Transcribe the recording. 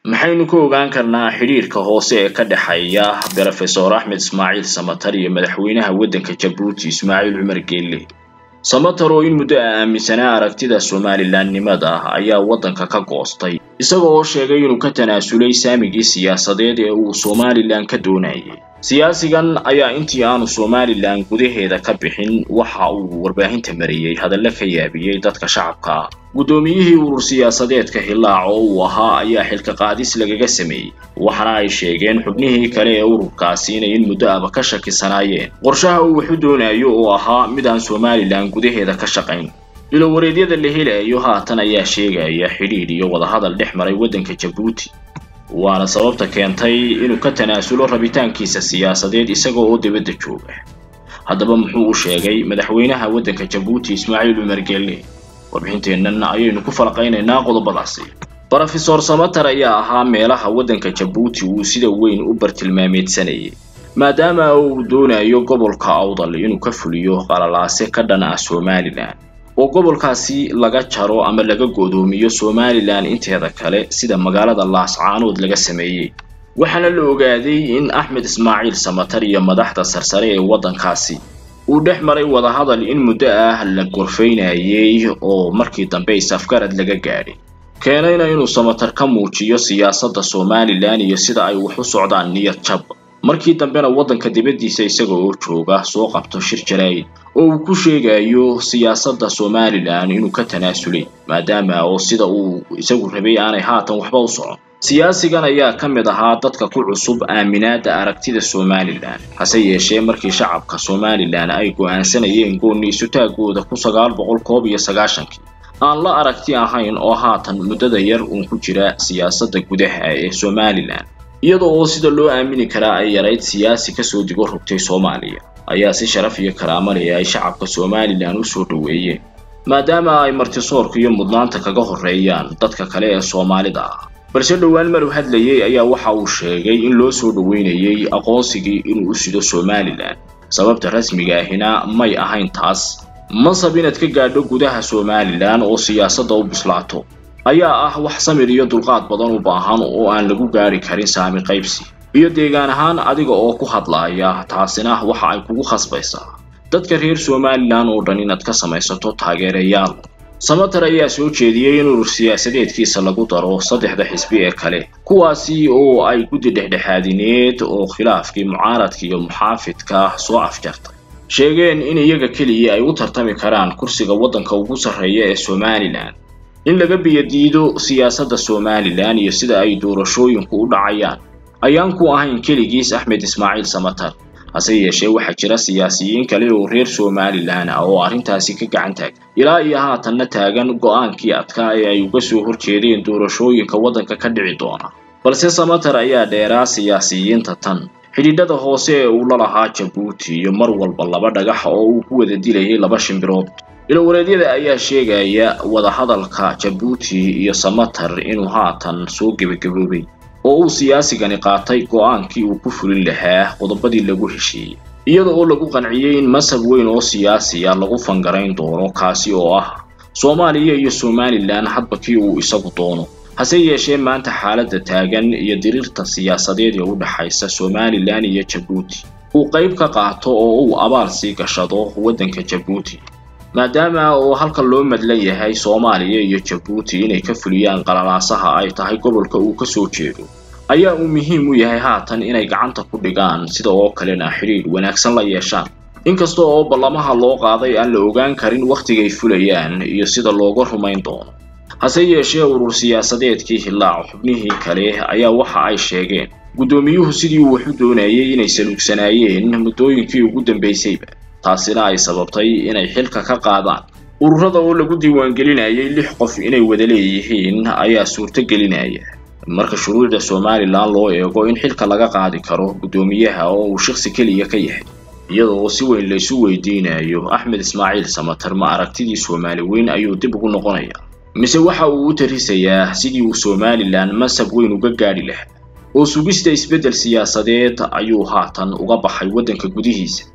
maxaynu ka ogaan karnaa xidhiirka hoose ee ka dhexeeya brofesor axmed ismaaciil samatar iyo madaxweynaha waddanka jabuuti ismaaciil cumar geelle samatar oo in muddo a aaminsanaa aragtida somalilandnimada ayaa waddanka ka goostay isaga oo sheegay inuu ka tanaasulay saamigii siyaasadeed ee uu somalilan ka doonayay siyaasigan ayaa intii aanu somalilan gudaheeda ka bixin waxa uu warbaahinta mariyey hadallo ka yaabiyey dadka shacabka ah guddoomiyihii urur siyaasadeedka hillaac oo uu ahaa ayaa xilka qaadis lagaga sameeyey waxaana ay sheegeen xubnihii kale ee ururkaasi inay in muddo aba ka shakisanaayeen qorshaha uu waxu doonayo oo ahaa mid aan somalilan gudaheeda ka shaqayn ilowareedyada la helayo haatan ayaa sheegaya xidhiidh iyo wadahadal dhex maray waddanka jabuuti waana sababta keentay inuu ka tanaasulo rabitaankiisa siyaasadeed isaga oo dibadda jooga haddaba muxuu u sheegay madaxweynaha waddanka jabuuti ismaaciil cumar geelle warbixinteennan ayaynu ku falaqaynaynaa qodobadaasi brofesor samatar ayaa ahaa meelaha waddanka jabuuti uu sida weyn u bartilmaameedsanayay maadaama uu doonayo gobolka awdal inuu ka fuliyo qalalaase ka dhan ah somalilan oo gobolkaasi laga jaro ama laga godoomiyo somalilan inteeda kale sida magaalada laascaanood laga sameeyey waxaana la ogaaday in axmed ismaaciil samatar iyo madaxda sarsare ee waddankaasi uu dhex maray wadahadal in muddo ah la gorfaynayay oo markii dambe is-afgarad laga gaadhay keenayna inuu samatar ka muujiyo siyaasadda somalilan iyo sida ay wax u socdaan niyad jab markii dambena waddanka dibaddiisa isaga oo jooga soo qabto shir jaraa'id oo uu ku sheegayo siyaasadda somalilan inuu ka tanaasulay maadaama oo sida uu isagu rabay aanay haatan waxba u socon siyaasigan ayaa ka mid ahaa dadka ku cusub aaminaadda aragtida somalilan hase yeeshee markii shacabka somalilan ay go'aansanayeen goonni isutaagooda kun sagaal boqol koob iyo sagaashankii aan la aragti ahayn oo haatan muddada yar uun ku jira siyaasadda gudaha ee somalilan iyada oo sida loo aamini karaa ay yarayd siyaasi kasoo digo rogtay soomaaliya ayaa si sharaf iyo karaamo leh ay shacabka somalilan u soo dhoweeyeen maadaama ay martisoorka iyo mudnaanta kaga horreeyaan dadka kale ee soomaalida ah balse dhowaan maru hadlayay ayaa waxa uu sheegay in loo soo dhoweynayay aqoonsigii inuu u sido somalilan sababta rasmiga ahina may ahayn taas mansab inaad ka gaadho gudaha somalilan oo siyaasadda u bislaato ayaa ah wax samir iyo dulqaad badan u baahan oo aan lagu gaari karin saami qaybsi iyo deegaan ahaan adiga oo ku hadlaaya taasina waxa ay kugu khasbaysaa dadka reer somalilan oo dhan inaad ka samaysato taageerayaal samatar ayaa soo jeediyey in urur siyaasadeedkiisa lagu daro saddexda xisbi ee kale kuwaasi oo ay guddi dhexdhexaadineed oo khilaafkii mucaaradka iyo muxaafidka soo afjartay sheegeen in iyaga keliya ay u tartami karaan kursiga waddanka ugu sarreeya ee somalilan in laga biyadiido siyaasadda somalilan iyo sida ay doorashooyinku u dhacayaan ayaan ku ahayn keligiis axmed ismaaciil samatar hase yeeshee waxaa jira siyaasiyiin kale oo reer somalilan ah oo arrintaasi ka gacan taagay ilaa iyo haatanna taagan go'aankii adkaa ee ay uga soo horjeedeen doorashooyinka waddanka ka dhici doona balse samatar ayaa dheeraa siyaasiyiinta tan xidhiidhada hoose ee uu la lahaa jabuuti iyo mar walba laba dhagax oo uu ku wada dilayay laba shimbirood ilowareedyada ayaa sheegaya wadahadalka jabuuti iyo samatar inuu haatan soo gebagaboobay oo uu siyaasigani qaatay go'aankii uu ku fulin lahaa qodobadii lagu heshiiyey iyada oo lagu qanciyey in masab weyn oo siyaasiya lagu fangarayn doono kaasi oo ah soomaaliya iyo somalilan hadba kii uu isagu doono hase yeeshee maanta xaaladda taagan iyo diriirta siyaasadeed ee u dhexaysa somalilan iyo jabuuti uu qayb ka qaato oo uu abaal sii gashado waddanka jabuuti maadaama oo halka loo madlan yahay soomaaliya iyo jabuuti inay ka fuliyaan qalalaasaha ay tahay gobolka uu ka soo jeedo ayaa uu muhiim u yahay haatan inay gacanta ku dhigaan sida oo kalena xidhiidh wanaagsan la yeeshaan inkasta oo ballamaha loo qaaday aan la ogaan karin wakhtigay fulayaan iyo sida looga rumayn doono hase yeeshee urur siyaasadeedkii hillaac xubnihii kale ayaa waxa ay sheegeen guddoomiyuhu sidii uu wax u doonayay inay saluugsanaayeen muddooyinkii ugu dambaysayba taasina ay sababtay inay xilka ka qaadaan ururada oo lagu diiwaangelinayay lix qof inay wada leeyihiin ayaa suurto gelinaya marka shuruucda somalilan loo eego in xilka laga qaadi karo guddoomiyaha oo uu shaqsi keliya ka yahay iyada oo si weyn laysu weydiinayo axmed ismaaciil samatar ma aragtidii soomaali weyn ayuu dib ugu noqonaya mise waxa uu u tarisayaa sidii uu somalilan masab weyn uga gaadhi lahaa oo sugista isbeddel siyaasadeed ayuu haatan uga baxay waddanka gudihiisa